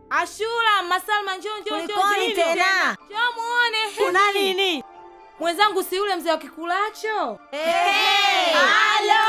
Ashura, Masalma, njoo njoo njoo. Kulikoni njoo. tena? Njoo muone. Kuna nini? Mwenzangu si yule mzee wa kikulacho? Hey! Halo!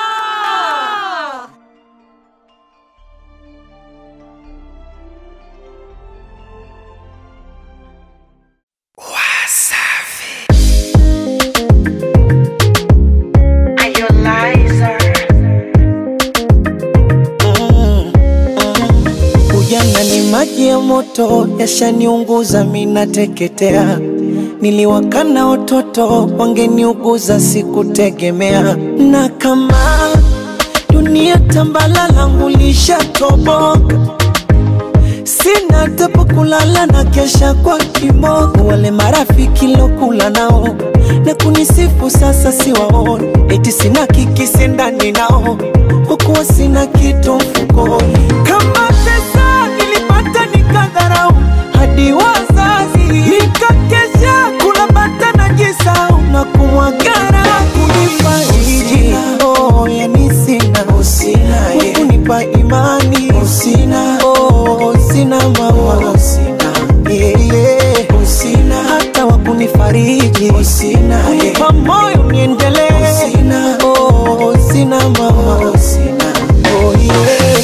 Ujana ni maji ya moto, yashaniunguza minateketea. Niliwakana watoto wangeniuguza, sikutegemea. Na kama dunia tambala langu lishatoboka, sina hata pa kulala na kesha kwa kiboko. Wale marafiki lokula nao na kunisifu sasa siwaoni, eti sina kikisi ndani nao, kwa kuwa sina kitu mfukoni. Kama pesa nilipata nikadharau, hadi wazazi nikakesha kula bata na jisau na kumwagara kunifariji. Oh, yani sina kunipa imani sina oh, sina mama sina yeah, yeah. sina hata wa kunifariji sina kunipa moyo niendelee sina oh, sina mama sina oh, yeah.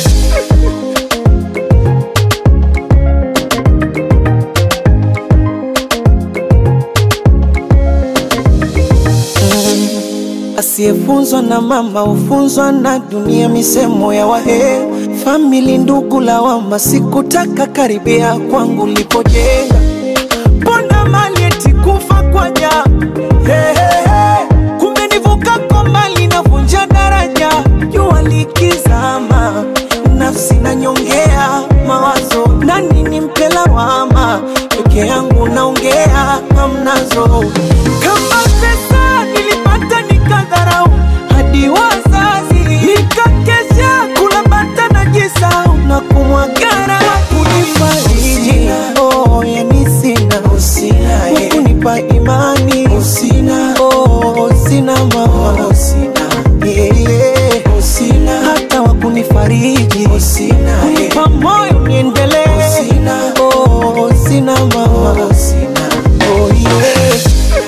Asiyefunzwa na mama hufunzwa na dunia, misemo ya wahe famili, ndugu lawama, sikutaka karibia kwangu lipojenga, mbona mali eti kufa kwa ja hey, hey, hey. Kumbe nivuka kwa mali navunja daraja, jua likizama, nafsi nanyongea mawazo, nani nimpe lawama, peke yangu naongea hamnazo, kama pesa nilipata nikadharau, hadi wazazi nikakesha kula bata na jisau na kumwagara kunifariji, oh, yani sina kunipa imani sina, oh, sina mama sina, yeah, yeah. sina hata wa kunifariji sina, kunipa moyo niendelee sina, oh, sina mama sina, oh, yeah.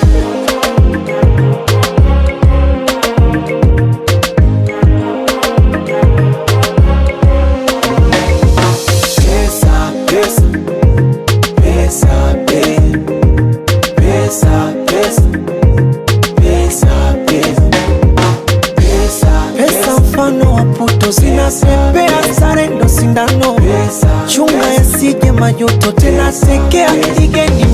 Pesa, pesa, pesa, pe- pesa, pesa, pesa, pesa, pesa, pesa mfano wa puto zinapepea, sare ndo sindano, chunga yasije majuto, tena sekea igeni